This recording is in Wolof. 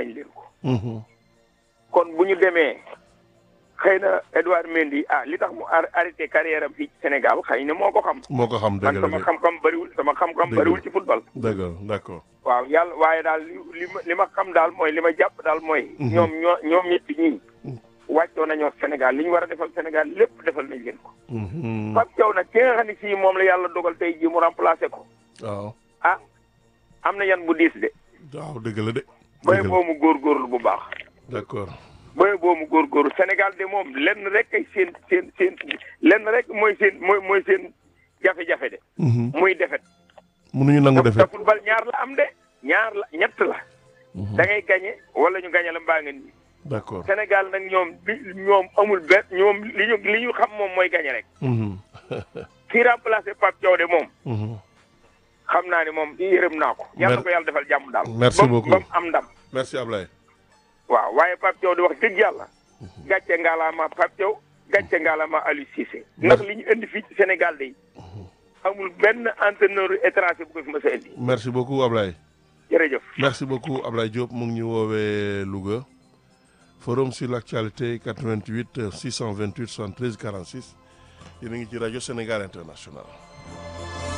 nañ leen ko Mhm. kon bu ñu demee xëy na Edouard Mendy ah li tax mu ar- arrêté carrière am fii ci Sénégal xëy na moo ko xam moo ko xam man dëgg la sama de xam-xam bëriwul sama xam-xam Dëgg la. bëriwul ci football dëgg la d'accord waaw yàlla waaye daal li li ma li ma xam daal mooy li ma jàpp daal mooy Mhm. ñoom ñoo ñoom ñett ñii Mhm. wàccoo nañoo Sénégal li ñu war a defal Sénégal lépp defal nañ leen ko Mhm. Pape Thiaw nag ki nga xam ne sii moom la yàlla dogal tey jii mu remplacé ko waaw ah am na yan bu diis de waaw dëgg la de boye dëgg la boobu góorgóorlu bu baax d'accord boye boobu góorgóorlu Sénégal de moom lenn rek ay seen seen seen lenn rek mooy seen mooy mooy seen jafe-jafe de Mhm. muy defet mënuñu nangu te defet football ñaar la am de ñaar la ñett la Mhm. da ngay gañe wala ñu gañe la mbaa nga nii d'accord Sénégal nag ñoom bi ñoom amul benn ñoom li ñu li ñu xam moom mooy gañe rek Mhm. kii remplacé Pape Thiaw de moom Mhm. xam naa ne moom yërëm naa ko yàlla Mer- ko yàlla defal jàmm daal Merci ba mu- beaucoup. ba mu am ndam merci Ablaye waaw waaye Pape Thiaw di wax dëgg yàlla gàcce ngaalaama Pape Thiaw gàcce ngaalaama Aliou Cissé ndax li ñu indi fii ci Sénégal de amul benn entraîneur étranger bu ko fi mës a indi merci beaucoup Ablaye jërëjëf merci beaucoup Ablaye Diop mu ngi ñu woowee Louga forum sur l'actualité 88 628 73 46 yéen a ngi ci rajo Sénégal International